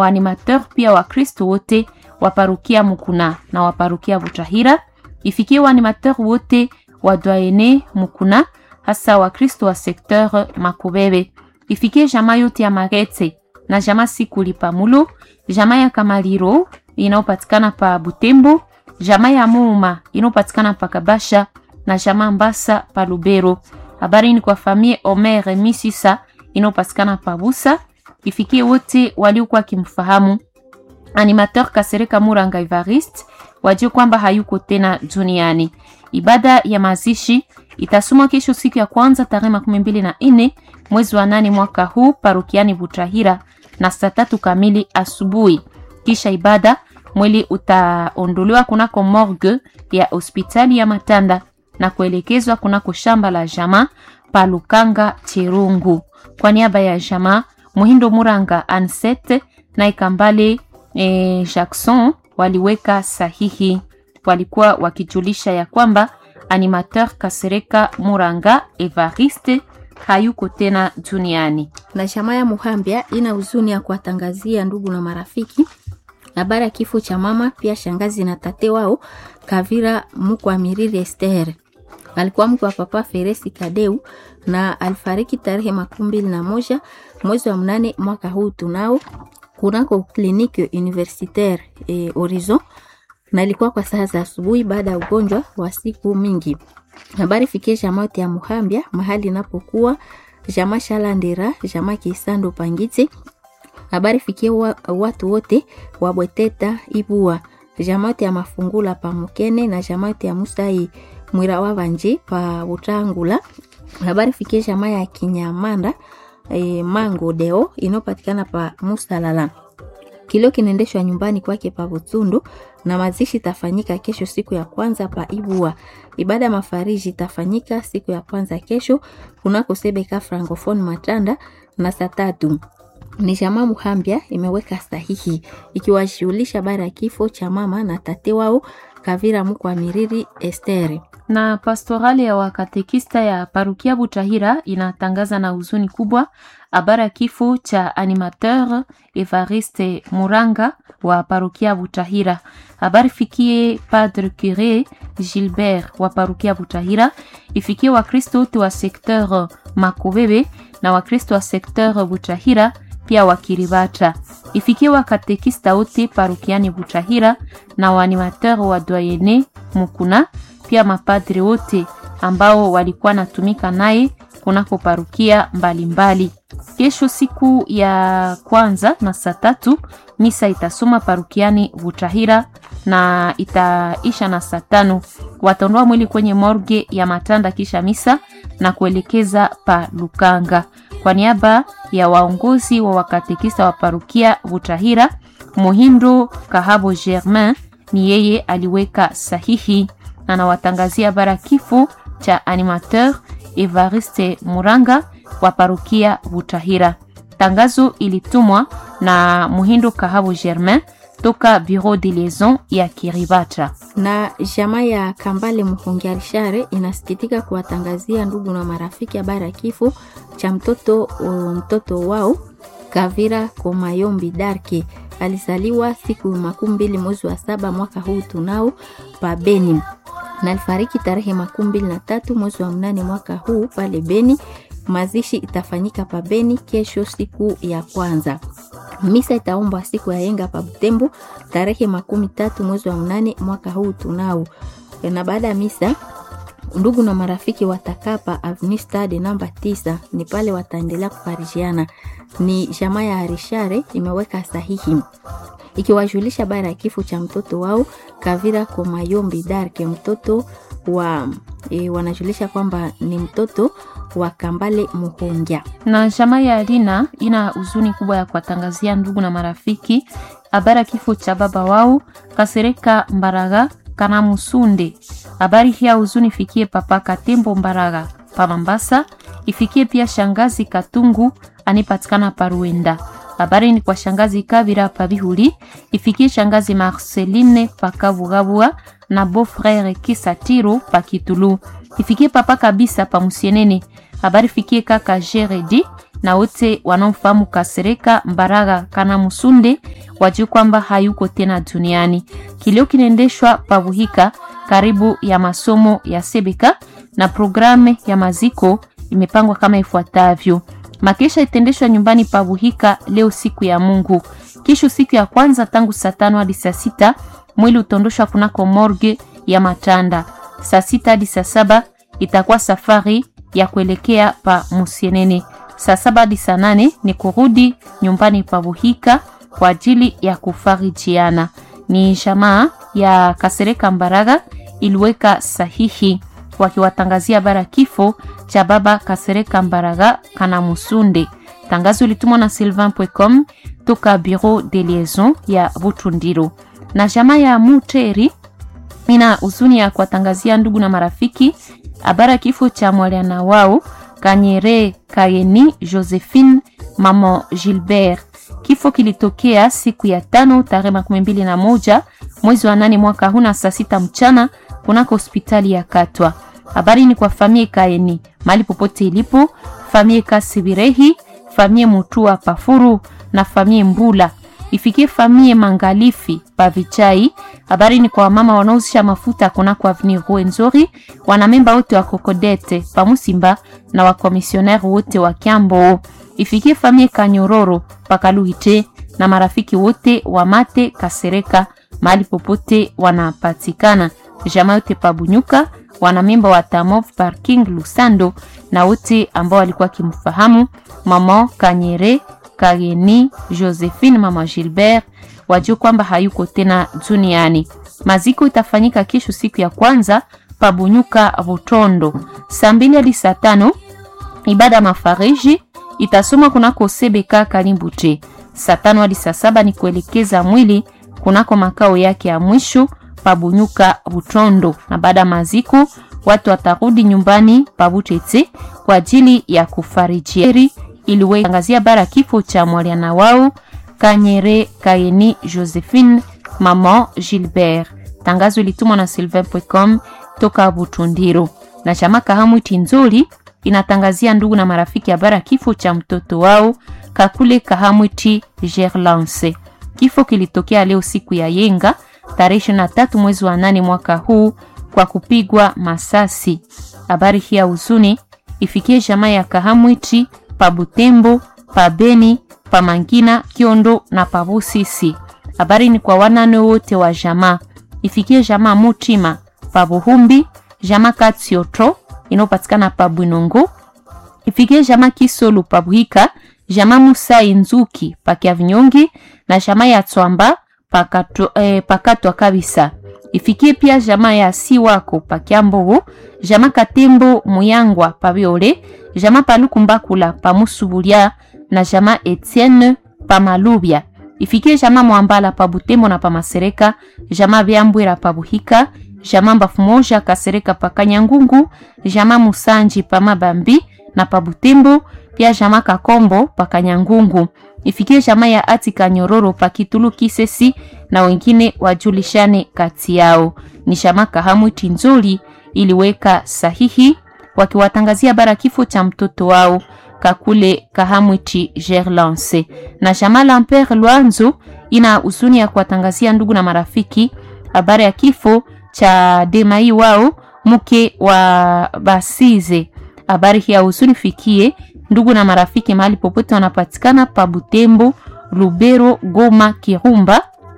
waanimateur pia Wakristo wote wa parukia Mukuna na wa parukia Butahira. Ifikie waanimateur wote wa doyene Mukuna, hasa Wakristo wa sekteur Makobebe. Ifikie jamaa yote ya Marete na jamaa Sikuli pa Mulu, jamaa ya Kamaliro inayopatikana pa Butembo, jamaa ya Muuma inayopatikana pa Kabasha na jamaa Mbasa pa Lubero. Habari ni kwa famie Omer Misisa inayopatikana pa Busa. Ifikie wote waliokuwa wakimfahamu animateur Kasereka Muranga Evariste wajue kwamba hayuko tena duniani. Ibada ya mazishi itasomwa kesho siku ya kwanza tarehe makumi mbili na nne mwezi wa nane mwaka huu parokiani Butahira na saa tatu kamili asubuhi. Kisha ibada mwili utaondolewa kunako morgue ya hospitali ya Matanda na kuelekezwa kunako shamba la jamaa pa Lukanga Chirungu. Kwa niaba ya jamaa Muhindo Muranga Ansete na Ikambale e, Jackson waliweka sahihi. Walikuwa wakijulisha ya kwamba animateur Kasereka Muranga Evariste hayuko tena duniani. Na jamaa ya Muhambia ina huzuni ya kuwatangazia ndugu na marafiki habari ya kifo cha mama pia shangazi na tate wao Kavira Mukwamiriri Esther. Alikuwa mke wa papa Feresi Kadeu na alifariki tarehe makumi mbili na moja mwezi wa mnane mwaka huu tunao kunako kliniki universitaire e, Horizon na ilikuwa kwa saa za asubuhi baada ya ugonjwa wa siku mingi. Habari fikie jamaa ya Muhambia mahali inapokuwa jamaa Shalandera, jamaa Kisando Pangiti. Habari fikie wa, watu wote wa Bweteta Ibua, jamaa ya Mafungula pa Mukene na jamaa ya Musai Mwira wa Vanji pa Utangula. Habari fikie jamaa ya Kinyamanda e, Mango Deo inopatikana pa Musalala. Kilio kinaendeshwa nyumbani kwake pa Butundu na mazishi tafanyika kesho siku ya kwanza pa Ibua. Ibada ya mafariji itafanyika siku ya kwanza kesho kunako Sebeka Francophone Matanda na saa tatu. Ni jamaa Muhambia imeweka sahihi ikiwashughulisha bara ya kifo cha mama na tate wao Kavira Mukwamiriri Esteri na pastorali ya wakatekista ya parukia Butahira inatangaza na huzuni kubwa habari ya kifo cha animateur Evariste Muranga wa parukia Butahira. Habari fikie Padre Cure Gilbert wa parukia Butahira, ifikie Wakristo wote wa sekteur Makobebe na Wakristo wa sekteur Butahira pia wakiribata, ifikie wakatekista wote parukiani Butahira na waanimateur wa doyene Mukuna pia mapadri wote ambao walikuwa natumika naye kunako parukia mbalimbali. Kesho siku ya kwanza na saa tatu misa itasoma parukiani Butahira na itaisha na saa tano. Wataondoa mwili kwenye morgue ya Matanda kisha misa na kuelekeza pa Lukanga. Kwa niaba ya waongozi wa wakatekista wa parukia Butahira, Muhindo Kahabo Germain ni yeye aliweka sahihi na nawatangazia bara kifo cha animateur Evariste Muranga wa parukia Butahira. Tangazo ilitumwa na Muhindo Kahabo Germain toka Bureau de Liaison ya Kiribata. Na jamaa ya Kambale Muhongiarishare inasikitika kuwatangazia ndugu na marafiki habari ya kifo cha mtoto mtoto wao Kavira Komayombi Darke alizaliwa siku makumi mbili mwezi wa saba mwaka huu tunao pa Beni na alifariki tarehe makumi mbili na tatu mwezi wa mnane mwaka huu pale Beni. Mazishi itafanyika pa Beni kesho siku ya kwanza. Misa itaombwa siku ya yenga pa Butembo tarehe makumi tatu mwezi wa mnane mwaka huu tunao. Na baada ya misa ndugu na marafiki watakaa pa Avenue Stade namba tisa, ni pale wataendelea kufarijiana. Ni jamaa ya Arishare imeweka sahihi ikiwajulisha bara ya kifo cha mtoto wao Kavira Komayombi Darke, mtoto wa e, wanajulisha kwamba ni mtoto wa Kambale Muhongia. Na jamaa ya Alina ina huzuni kubwa ya kuwatangazia ndugu na marafiki habari ya kifo cha baba wao Kasereka Mbaraga kana Musunde. Habari hii ya huzuni ifikie papa Katembo Mbaraga pa Mambasa, ifikie pia shangazi Katungu anipatikana Paruenda. Habari ni kwa shangazi Kabira Pabihuli, ifikie shangazi Marceline Pakavugabua na beau-frere Kisatiro Pakitulu, ifikie papa kabisa pa Musienene. Habari fikie kaka Jeredi na wote wanaomfahamu Kasereka Mbaraga Kana Musunde wajue kwamba hayuko tena duniani. Kilio kinaendeshwa Pavuhika karibu ya masomo ya Sebeka na programu ya maziko imepangwa kama ifuatavyo. Makesha itaendeshwa nyumbani Pavuhika leo siku ya Mungu. Kesho siku ya kwanza tangu saa tano hadi saa sita mwili utaondoshwa kunako morgue ya Matanda. Saa sita hadi saa saba itakuwa safari ya kuelekea pa Musienene. Saa saba hadi saa nane ni kurudi nyumbani Pavuhika kwa ajili ya kufarijiana. Ni jamaa ya Kasereka Mbaraga iliweka sahihi wakiwatangazia bara kifo cha baba Kasereka Mbaraga Kana Musunde. Tangazo litumwa na sylvain.com toka bureau de liaison ya Butundiro. Na jamaa ya Muteri ina huzuni ya kuwatangazia ndugu na marafiki habara kifo cha mwaliana wao Kanyere Kayeni Josephine mama Gilbert. Kifo kilitokea siku ya tano tarehe makumi mbili na moja mwezi wa nane mwaka huu na saa sita mchana kunako hospitali ya Katwa. Habari ni kwa famie Kaeni mali popote ilipo, famie Kasibirehi, famie Mutua Pafuru na famie Mbula ifikie famie Mangalifi Pavichai. Habari ni kwa wamama wanaozisha mafuta kunako avenue Rwenzori, wanamemba wote wa Kokodete Pamusimba na wakomisionari wote wa Kiambo. Ifikie famie Kanyororo Pakaluite na marafiki wote wa Mate Kasereka mahali popote wanapatikana. Jamaa yote Pabunyuka, wanamemba wa Tamov Parking Lusando na wote ambao walikuwa kimfahamu mama Kanyere Kageni Josephine mama Gilbert wajua kwamba hayuko tena duniani. Maziko itafanyika kesho siku ya kwanza Pabunyuka Butondo saa mbili hadi saa tano. Ibada mafariji itasomwa kunako Sebeka Kalimbute. Saa tano hadi saa saba ni kuelekeza mwili kunako makao yake ya mwisho Pabunyuka Butondo, na baada ya maziko watu watarudi nyumbani Pabutete kwa ajili ya kufarijieri iliwetangazia bara kifo cha mwaliana wao Kanyere Kayeni Josephine mama Gilbert. Tangazo ilitumwa na sylvain.com toka Butundiro na chama Kahamu Tinzoli inatangazia ndugu na marafiki habara kifo cha mtoto wao Kakule Kahamwiti Gerlance. Kifo kilitokea leo siku ya Yenga tarehe 23 mwezi wa nane mwaka huu kwa kupigwa masasi. Habari hii ya huzuni ifikie jamaa ya Kahamwiti pa Butembo, pa Beni, pa Mangina, Kiondo na pa Busisi. Habari ni kwa wanane wote wa jamaa. Ifikie jamaa Mutima pa Buhumbi, jamaa Katsioto inayopatikana pa Bwinongo. Ifikie jamaa Kisolu pa Buhika, jamaa Musa Nzuki pa Kiavinyongi na jamaa ya Tswamba pakato, eh, pakatwa kabisa. Ifikie pia jamaa ya Siwako pa Kiambogo, jamaa Katembo Muyangwa pa Biole, jamaa Palukumbakula pa Musubulia na jamaa Etienne pa Malubya. Ifikie jamaa Mwambala pa Butembo na pa Masereka, jamaa Byambwera pa Buhika, jamaa Mbafu Moja Kasereka pa Kanyangungu, jamaa Musanji pa Mabambi na pa Butembo, pia jamaa Kakombo pa Kanyangungu. Ifikie jamaa ya Ati Kanyororo pa Kitulu Kisesi na wengine wajulishane kati yao. Ni jamaa Kahamu Tinzoli iliweka sahihi wakiwatangazia bara kifo cha mtoto wao Kakule Kahamwiti Gerlance. Na jamaa Lamper Lwanzo ina huzuni ya kuwatangazia ndugu na marafiki habari ya kifo cha Demai wao mke wa Basize. Habari hii ya huzuni fikie ndugu na marafiki mahali popote wanapatikana pa Butembo, Lubero, Goma, Kirumba,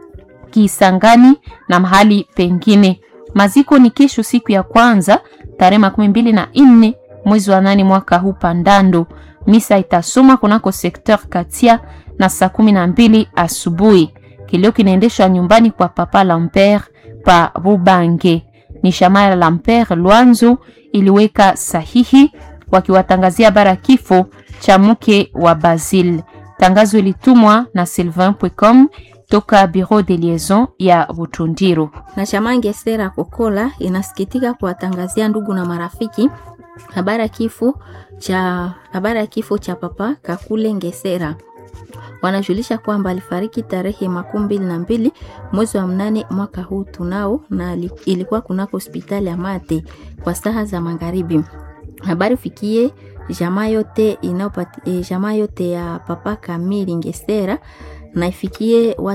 Kisangani na mahali pengine. Maziko ni kesho siku ya kwanza tarehe makumi mbili na nne mwezi wa nane mwaka huu Pandando. Misa itasoma kunako sekteur Katia na saa kumi na mbili asubuhi. Kilio kinaendeshwa nyumbani kwa Papa Lamper pa Bubange. Ni shamaya Lamper Lwanzo iliweka sahihi wakiwatangazia bara kifo cha mke wa Basil. Tangazo ilitumwa na sylvain.com toka bureau de liaison ya Butundiro. na chama Ngesera Kokola inasikitika kuwatangazia ndugu na marafiki habari ya kifo cha habari ya kifo cha papa Kakule Ngesera. Wanajulisha kwamba alifariki tarehe makumi mbili na mbili mwezi wa mnane mwaka huu tunao, na ali- ilikuwa kunako hospitali ya Mate kwa saa za magharibi. Habari fikie jamaa yote inayopati, eh, jamaa yote ya papa Kamili Ngesera na ifikie